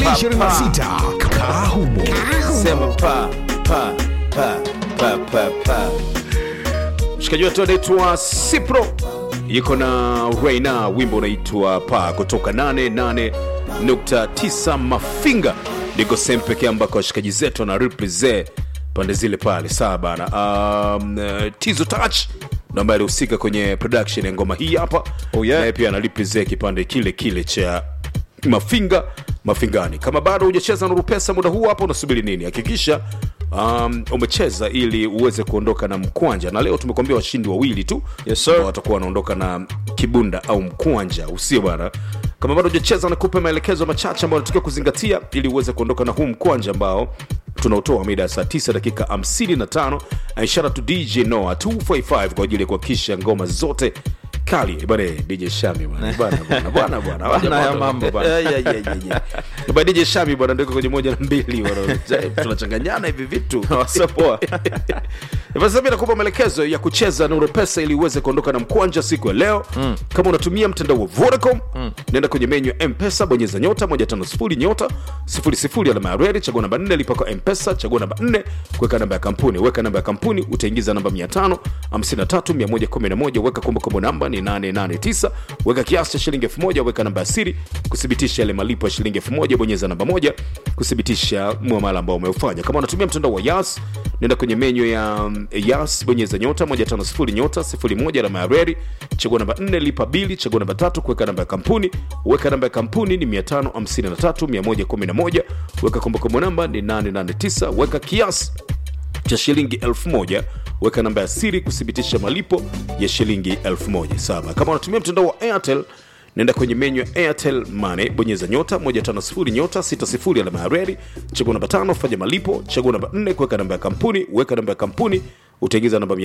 2026 Kahumo. Sema pa pa pa pa pa pa. Mshikaji wetu anaitwa Sipro yuko na Reina, wimbo unaitwa pa kutoka 88.9 Mafinga, ndiko sehemu pekee ambako washikaji zetu wana represent pande zile pale. Sawa bana. Um, uh, Tizo Touch ndo ambaye alihusika kwenye production ya ngoma hii hapa Oh, yeah. naye pia analipresent kipande kile kile cha mafinga mafingani kama bado hujacheza nuru pesa muda huu hapa unasubiri nini hakikisha um, umecheza ili uweze kuondoka na mkwanja na leo tumekuambia washindi wawili tu Yes, sir. ambao watakuwa wanaondoka na kibunda au mkwanja usio bwana kama bado hujacheza nakupe maelekezo machache ambayo unatakiwa kuzingatia ili uweze kuondoka na huu mkwanja ambao tunaotoa mida ya saa 9 dakika 55 ishara tu dj noa 255 kwa ajili ya kuhakikisha ngoma zote kali bwana dj shami bwana bwana bwana bwana bwana Bwana ya bwana mambo. bwana Yeah, yeah, yeah, yeah, yeah. Bwana DJ Shami bwana ndio kwenye moja na mbili bwana. tunachanganyana hivi vitu Sio poa. Hivyo sasa mimi nakupa maelekezo ya kucheza Nuru Pesa ili uweze kuondoka na mkwanja siku ya leo. Kama unatumia mtandao wa Vodacom, nenda kwenye menyu ya M-Pesa, bonyeza nyota 150 nyota 00 alama ya reli, chagua namba 4, lipa kwa M-Pesa, chagua namba 4, kuweka namba ya kampuni. Weka namba ya kampuni, utaingiza namba 500 53 111, weka kumbukumbu namba ni 889, weka kiasi cha shilingi 1000, weka namba ya siri kuthibitisha yale malipo ya shilingi 1000, bonyeza namba moja kuthibitisha muamala ambao umeufanya. Kama unatumia mtandao wa Yas, nenda kwenye menyu ya um, Yas, bonyeza nyota 150 nyota 01 alama ya reli, chagua namba 4, lipa bili, chagua namba tatu, kuweka namba ya kampuni. Weka namba ya kampuni ni 553 111, weka kumbukumbu namba ni 889, weka kiasi cha shilingi 1000 weka namba ya siri kuthibitisha malipo ya shilingi 1000 sawa kama unatumia mtandao wa airtel nenda kwenye menyu ya airtel money bonyeza nyota 150 nyota 60 alama ya reli chagua namba 5 fanya malipo chagua namba 4 kuweka namba ya kampuni weka namba ya kampuni utaingiza namba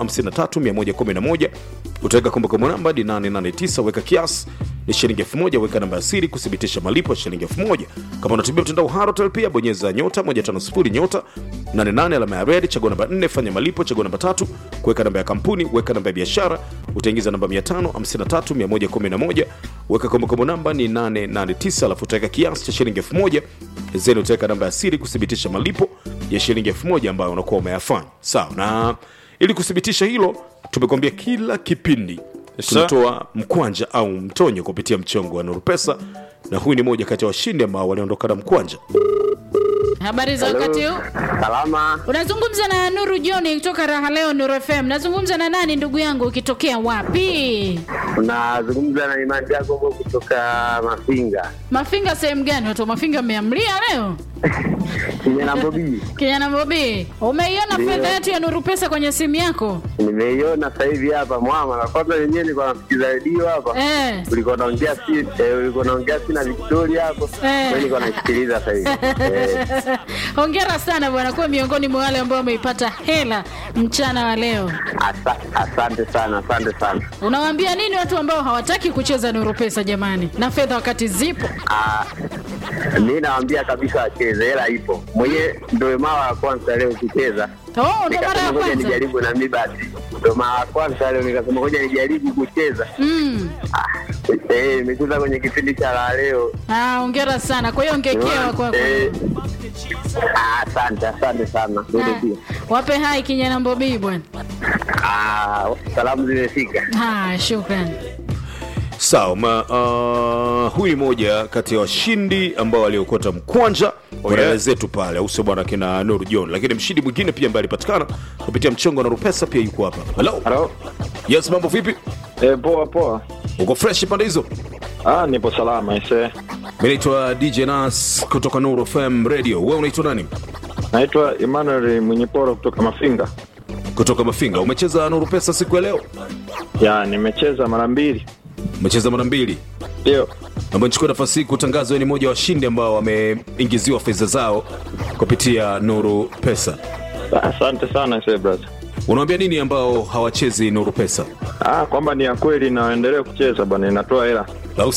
553111 utaweka kumbukumbu namba ni 889 weka kiasi ni shilingi 1000 weka namba ya siri kuthibitisha malipo ya shilingi 1000 kama unatumia mtandao wa Halotel pia bonyeza nyota 150 nyota 88 alama ya red chagua namba 4 fanya malipo chagua namba tatu kuweka namba ya kampuni weka namba ya biashara utaingiza namba 553111 weka kumbukumbu namba ni 889 alafu utaweka kiasi cha shilingi 1000 zeni utaweka namba ya siri kuthibitisha malipo ya shilingi 1000 ambayo unakuwa umeyafanya sawa na ili kuthibitisha hilo tumekwambia kila kipindi Yes, sir. tunatoa mkwanja au mtonyo kupitia mchongo wa Nuru Pesa, na huyu ni moja kati ya washindi ambao waliondoka na mkwanja. Habari za wakati huu? Salama, Unazungumza na Nuru John kutoka Raha Leo Nuru FM. Nazungumza na nani ndugu yangu ukitokea wapi? unazungumza na Imani Jacobo kutoka Mafinga Mafinga sehemu gani? Watu wa Mafinga mmeamlia leo? kijana Bobi. Kijana Bobi, umeiona Ndio. fedha yetu ya Nuru Pesa kwenye simu yako? Nimeiona sasa hivi hapa mwama, na kwanza wenyewe nilikuwa nasikiza redio hapa Eh. ulikuwa naongea si eh, ulikuwa naongea si na Victoria hapo, Eh. mimi nilikuwa naisikiliza sasa hivi eh. Hongera sana bwana, kuwa miongoni mwa wale ambao wameipata hela mchana wa leo. Asa, asante sana, asante sana. Unawaambia nini watu ambao hawataki kucheza Nuru Pesa jamani, na fedha wakati zipo? Ah, mi nawaambia kabisa wacheze, hela ipo. Mwenyewe ndio mara ya kwanza leo kucheza, Oh, ndo mara nikasema ya ngoja kwanza. nijaribu na mi basi, ndio mara ya kwanza leo nikasema ngoja nijaribu kucheza. Mm. Ah, eh, nimecheza kwenye kipindi cha la leo Ah, hongera sana. Kwa hiyo ongekewa kwako. Eh, ah, Asante, asante sana. Wewe Ah, pia. Wape hai kijana Bobi bwana. Ah, salamu zimefika. Ah, shukrani. Sawa, ma, uh, huyu ni moja kati ya washindi ambao waliokota mkwanja kwa dada zetu pale, au sio bwana, kina Nuru John. Lakini mshindi mwingine pia ambaye alipatikana kupitia mchongo wa Nuru Pesa pia yuko hapa. Hello. Halo. Yes, mambo vipi? Eh, poa poa. Uko fresh pande hizo? Ah, nipo salama ise. Mimi naitwa DJ Nas kutoka Nuru FM Radio. Wewe unaitwa nani? Naitwa Emmanuel Mwenyeporo kutoka Mafinga. Kutoka Mafinga. Umecheza Nuru Pesa siku ya leo? Ya, nimecheza mara mbili. Umecheza mara mbili. Ndio. ambayo nichukua nafasi hii kutangaza wewe ni mmoja wa washindi ambao wameingiziwa fedha zao kupitia Nuru Pesa. Asante sana ise brother. Unawaambia nini ambao hawachezi Nuru Pesa? Ah, kwamba ni ya kweli na waendelee kucheza bwana, inatoa hela. Au